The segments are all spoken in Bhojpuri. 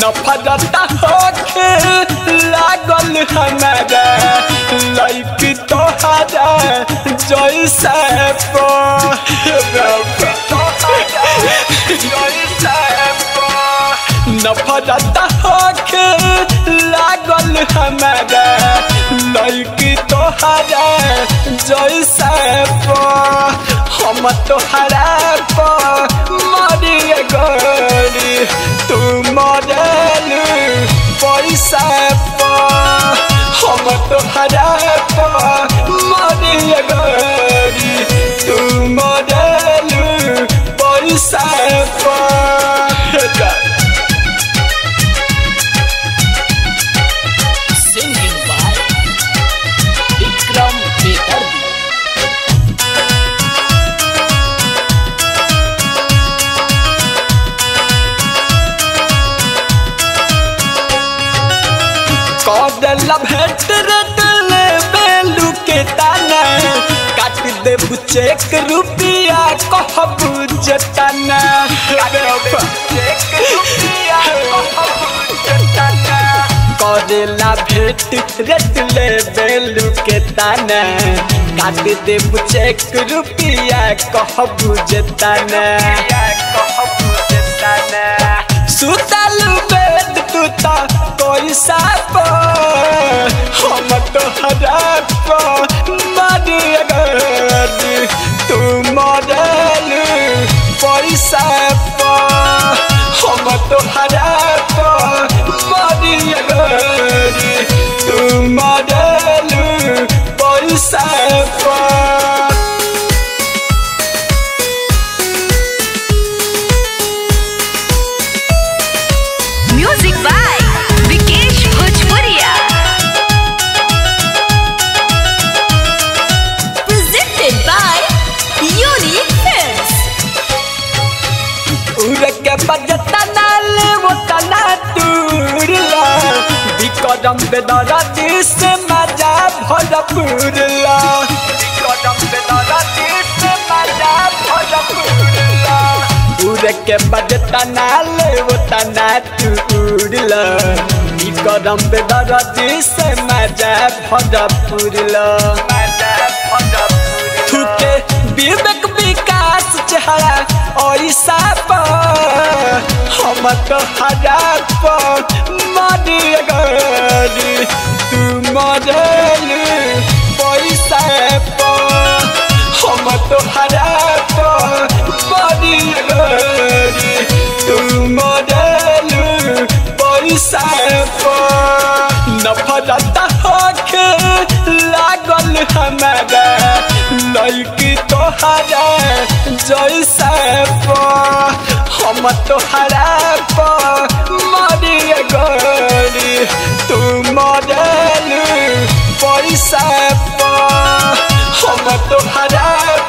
नफरत होके लागल हमारा लैकी तोहरा जैसे नफरत होके लागल हमारा लैकी तोहरा जैसे हम तोहरा मरिए गरी तू मरल पैसा हम तोहरा मरिए गरी तू मरल पैसा Singing by Vikram Bedardi. कदला भेट रे दिले बेलू के ताना काट दे चेक रुपिया कहबू जताना करेला भेट रे दिले बेलू के ताना काट दे चेक रुपिया कहबू जताना कहबू जताना सुतल बेद तू ता कोई साप हम तो हराप मारी अगर तू मरल पैसा हम तो हराप मारी अगर तू मरल पैसा म्यूजिक बाय विकेश भोजपुरिया प्रेजेंटेड बाय यूनिक फिल्म्स उड़ के बजता नाल वो तना टूरला विक्रम बेदरा दिस मजा भरपूरला विक्रम बेदरा दिस मजा भरपूरला उड़ के बजता नाल वो तना टूरला विक्रम बेदरा दिस मजा भरपूरला मजा भरपूरला थुके विवेक विकास चेहरा ऐसा हम तो हराप मारी गरी तू मरल पैसा हम तो हराप मारी गरी तू मरल पैसा नफरत होके लागल हमारा लैकी तोहरा जैसा हम तोहरा मरिए गरी तू मरल पैसा हम तोहरा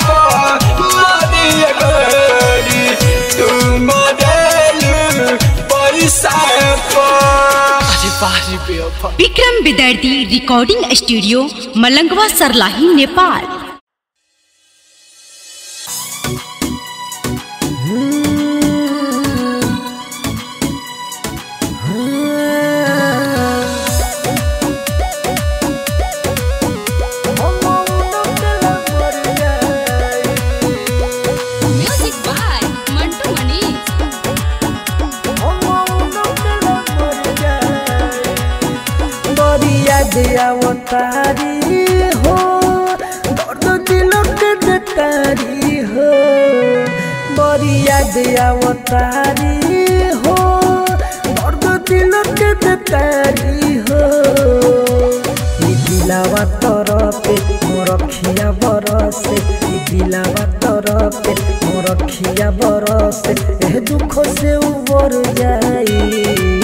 मरिए गरी तू मरल पैसा अरे बारी बेवफा विक्रम विदर्दी recording studio Malangwa Sarlahi Nepal music by Mantu Manish बरिया दिया वो तारी हो दर्द दिलों के देतारी हो बरिया दिया वो तारी हो दर्द दिलों के देतारी हो ई दिलावा तरफे मोर खिया बरसे ई दिलावा तरफे मोर खिया बरसे ए दुख से उबर जाई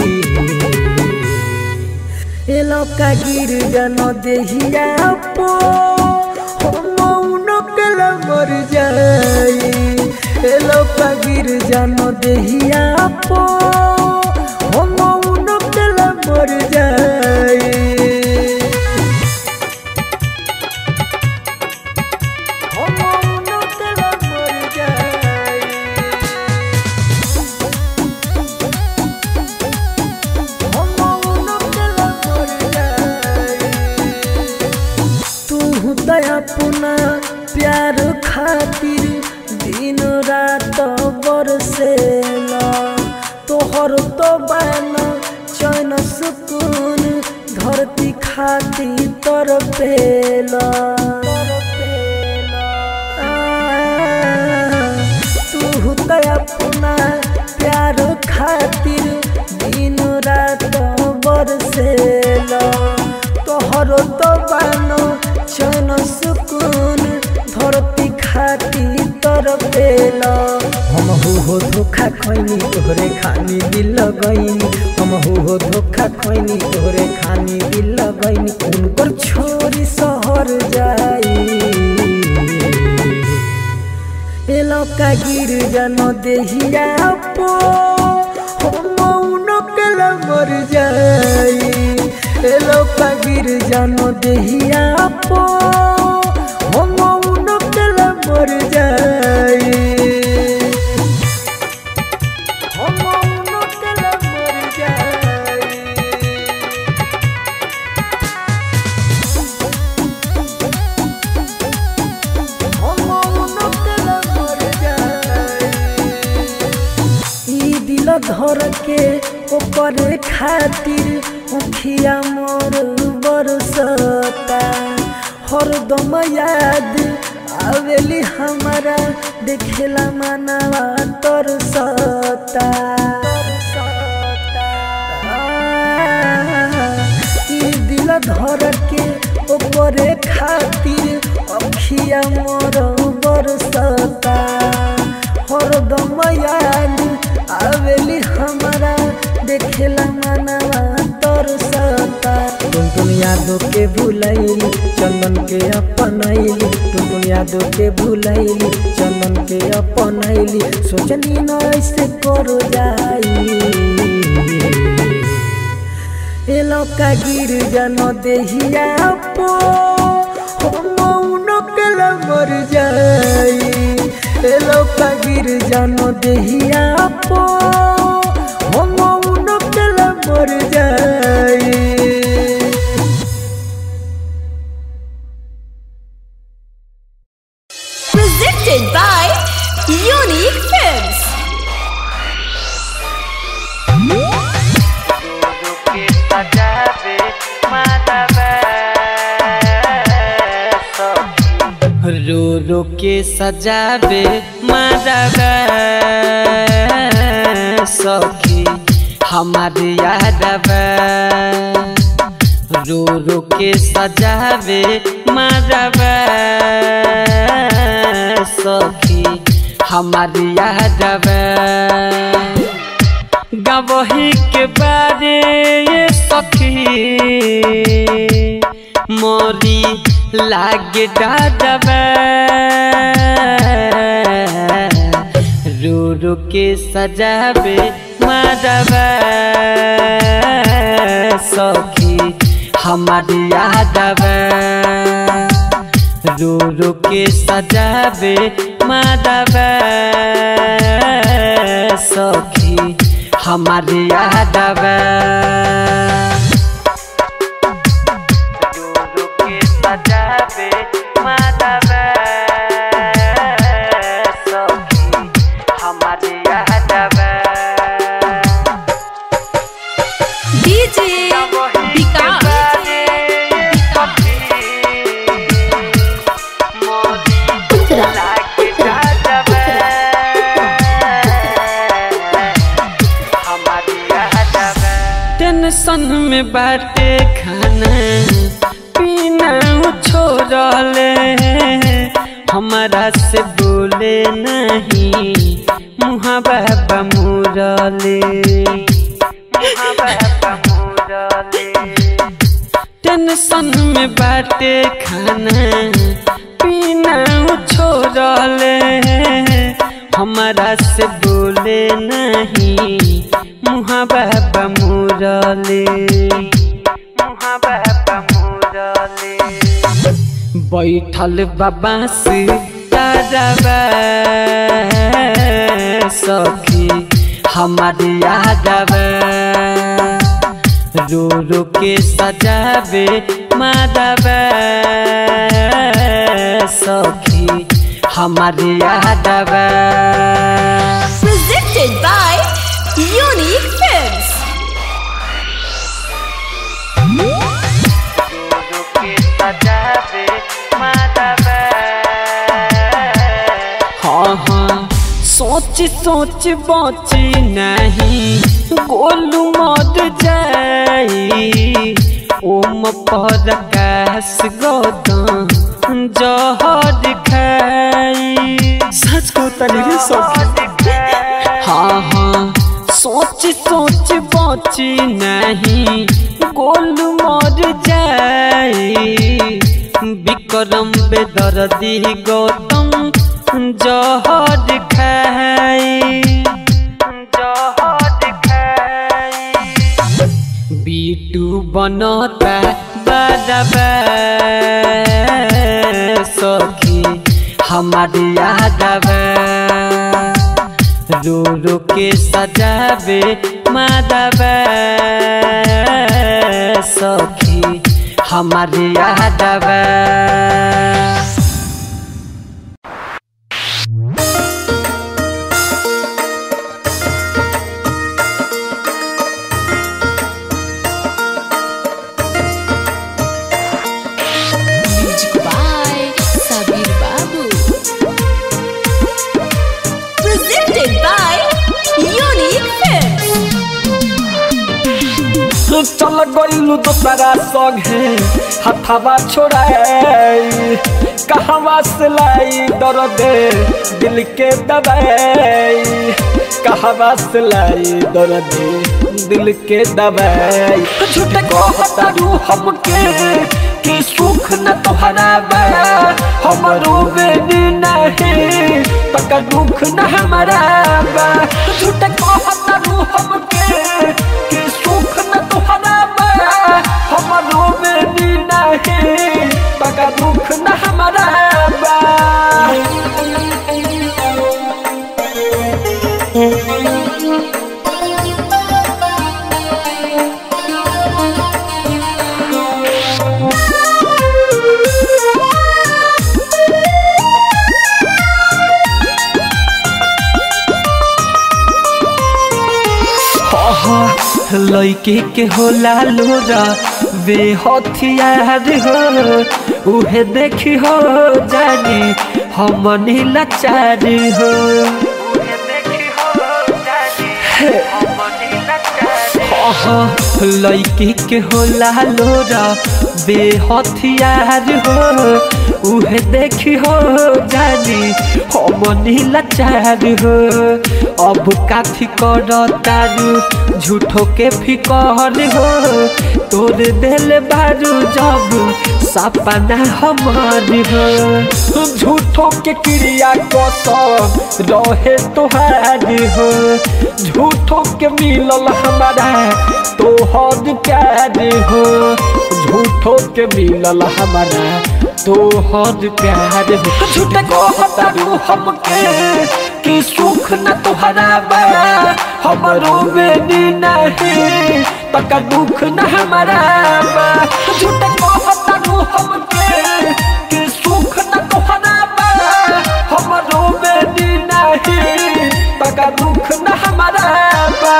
এলাকা গির্জন দেহিয়া পো মৌন কেলা মর যাই এলাকা গির্জন দেহিয়া পো মৌন কেলা মর যাই মৌন কেলা মর যাই रात बरसेला तोहर तो बन चैन सुकून धरती खाती तर पेला तू तो अपना प्यार खातिर दिन रात बरसेला तोहर तो बन चैन सुकून धरती खाती तर पेला हम हो हो धोखा खैनी तोहरे खानी दिल लगैनी हम हो हो धोखा खैनी तोहरे खानी दिल लगैनी उनकर छोरी शहर जाई एलका गिर जन देहिया पो हम उनकल मर जाई एलका गिर जन देहिया पो हम उनकल मर जाई हम उनकल मर जाई ई दिल धर के ओकर खातिर मुखिया मोर बरसता हरदम याद आवेली हमारा देखेला मनवा तरसता ई दिल धर के ओकरे खातिर अखिया मोर बरसता हरदम याद आवेली हमारा देखेला मनवा तरसता टुनटुन यादों के भूलैली चंदन के अपनैली टुनटुन यादों के भूलैली चंदन के अपनैली सोचनी न ऐसे करो जाई एलका गिर जन देहिया पो हम उनकल मर जाई एलका गिर जन देहिया पो हम उनकल मर जाई presented by Unique Films. रो रो के सजावे मारवे सखी हमारे यादवे रो रो के सजावे मारवे सखी हमारे यादवे गवही के बारे ये सखी मोरी लागे डाडबे रो रो के सजावे मारबे सखी हमारे यादवे रो रो के सजावे मारबे सखी हमारे यादवे रो के सजावे माधवे सखी हमारे यादवे DJ विकास टेंशन में बाटे खाना पीना छोड़ले हमारा से बोले नहीं मुहा बाबा मुरले मुहा बाबा मुरले टेंशन में बाटे खाना पीना छोड़ले हमारा से बोले नहीं मुहा बाबा मुरले मुहा बाबा मुरले बैठल बाबा से तारबा सखी हमारे यादवा रो रो के सजावे माधवा सखी हमारे यादवा Presented by Unique Films. हाँ हाँ सोच सोच बची नहीं गोलू मर जाई ओम पर कैस गोदाम जहर खाई सच को तनी सखी हाँ हाँ सोच सोच बची नहीं गोलू मर जाई विक्रम बेदर्दी गौतम जहर खाई जहर खाई बीटू बनता बदबा सखी हमारे यादवा रो रो के सजावे माधवा सखी हमारे यादवा Music by Sabir Babu. Presented by Unique Films. चल गइलू दोसरा संगे हथवा छोड़ाई कहवा से लाई दर्द दिल के दबाई कहवा से लाई दर्द दिल के दबाई झूठ कहता रू हमके कि सुख न तोहरा बा हमरो बेनी नहीं तक दुख न हमारा बा झूठ कहता रू हमके कि सुख न तोहरा बा हमरो बेनी नहीं तक दुख न हमारा बा लैके के होला लोरा वे हथियार हो उहे देखी हो जानी हम लाचार हो लैके के होला लोरा बे हथियार हो उहे देखी हो जानी हम लाचार हो अब काफी कर तारू झूठो के फिकर हो तोर दिल बारू जब सपना हमार हो झूठो के क्रिया कसम रहे तोहार हो झूठो के मिलल हमारा तोहर प्यार हो झूठो के मिलल हमारा तोहर प्यार हो झूठ कहता रू हमके कि सुख न तोहरा बा हमरो बेनी नहीं तक दुख न हमारा बा झूठ कहता रू हमके कि सुख न तोहरा बा हमरो बेनी नहीं तक दुख न हमारा बा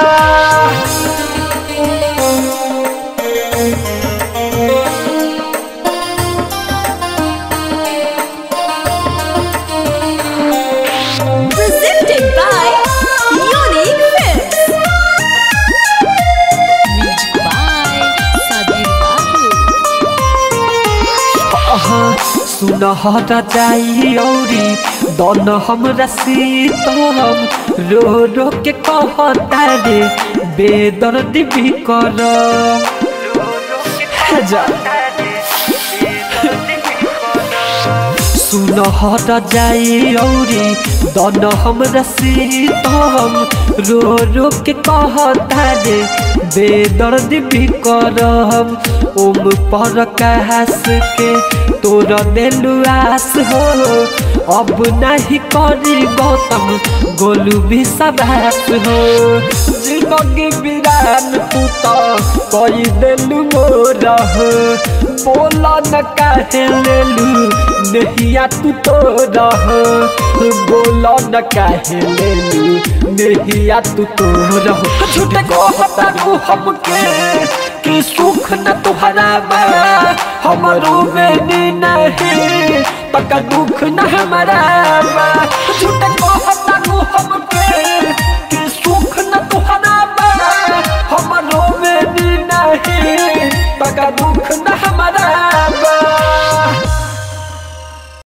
Presented by Unique Films. Music by Sabir Babu. सुनहर जाई औरी दन हमरा सीतम रो रो के कहता रे बेदर्द भी कर जा सुनहर जाई औरी दन हमरा सीतम रो रो के कहता रे बेदर्द भी करम ओम पर कहस के तोर देलु आस हो अब नहीं करी गौतम गोलू भी सबास हो जिंदगी बिरान तू तो कई देलु मोर हो बोला न काहे लेलू नहिया तू तो रह बोला न काहे लेलू नहिया तू तो रह झूठ कहता तू हमके कि सुख न तुहरा बा हमरो में नी नहीं पका दुख न हमारा बा झूठ कहता तू हमके